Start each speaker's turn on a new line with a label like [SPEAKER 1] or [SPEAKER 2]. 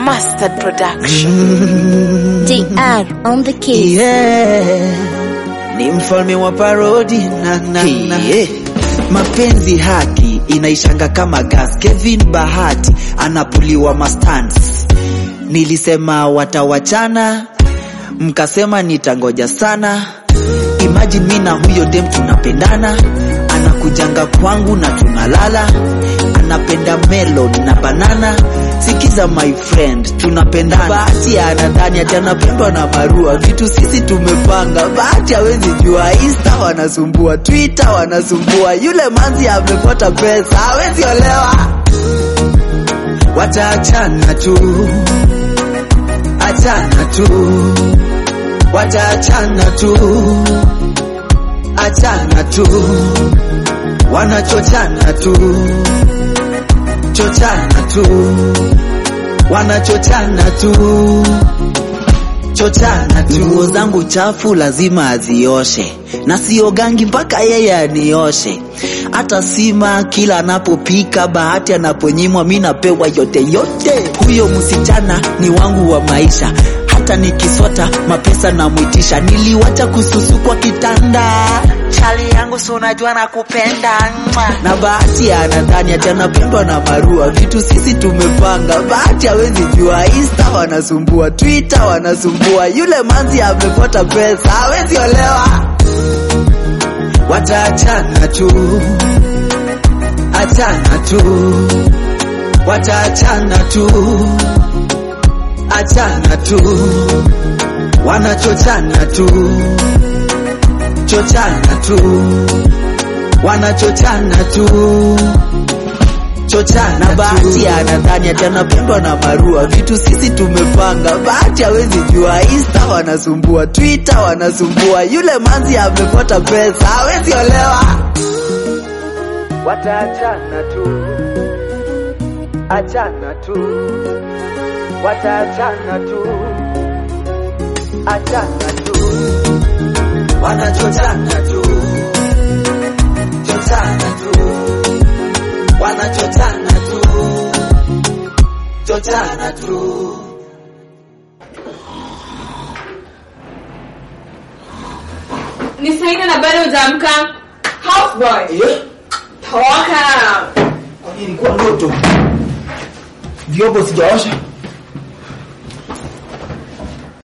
[SPEAKER 1] Mustard Production.
[SPEAKER 2] DR on the keys.
[SPEAKER 3] Yeah. Ni mfalme wa parodi na, na, na. Mapenzi haki inaishanga kama gas. Kevin Bahati anapuliwa mastans. Nilisema watawachana, mkasema nitangoja sana. Imagine mi na huyo dem tunapendana, anakujanga kwangu na tunalala, anapenda melon na banana. Sikiza my friend, tunapendana. Bahati anadhani ati anapendwa na Marua, vitu sisi tumepanga. Bahati hawezi jua, Insta wanasumbua, Twitter wanasumbua, yule manzi amepata pesa, hawezi olewa. Wataachana tu, achana tu, wataachana tu, achana tu, wanachochana tu, chochana tu, wanachochana tu, chochana tu. Nguo zangu chafu lazima azioshe, na siogangi mpaka yeye anioshe. Hata sima kila anapopika, Bahati anaponyimwa, mi napewa yote yote. Huyo msichana ni wangu wa maisha, hata nikisota mapesa namwitisha. Niliwacha kususu kwa kitanda, chali yangu si unajua nakupenda Mwa. na Bahati anadhani ati anapendwa na Marua, vitu sisi tumepanga. Bahati hawezi jua, Insta wanasumbua, Twitter wanasumbua, yule manzi amepata pesa, hawezi olewa wataachana tu, achana tu, wataachana tu, achana tu, wanachochana tu, chochana tu, wanachochana tu chochana na Bahati anadhani ati anapendwa na Marua, vitu sisi tumepanga. Bahati hawezi jua, Insta wanasumbua, Twitter wanasumbua, yule manzi amepata pesa, hawezi olewa. Wataachana tu, achana tu, wataachana tu, achana tu, wanachochana tu, chochana tu wanachochana tu, chochana tu.
[SPEAKER 4] Ni saa nne na bado hujaamka? Houseboy. Toka.
[SPEAKER 3] Ilikuwa ndoto, vyombo sijaosha,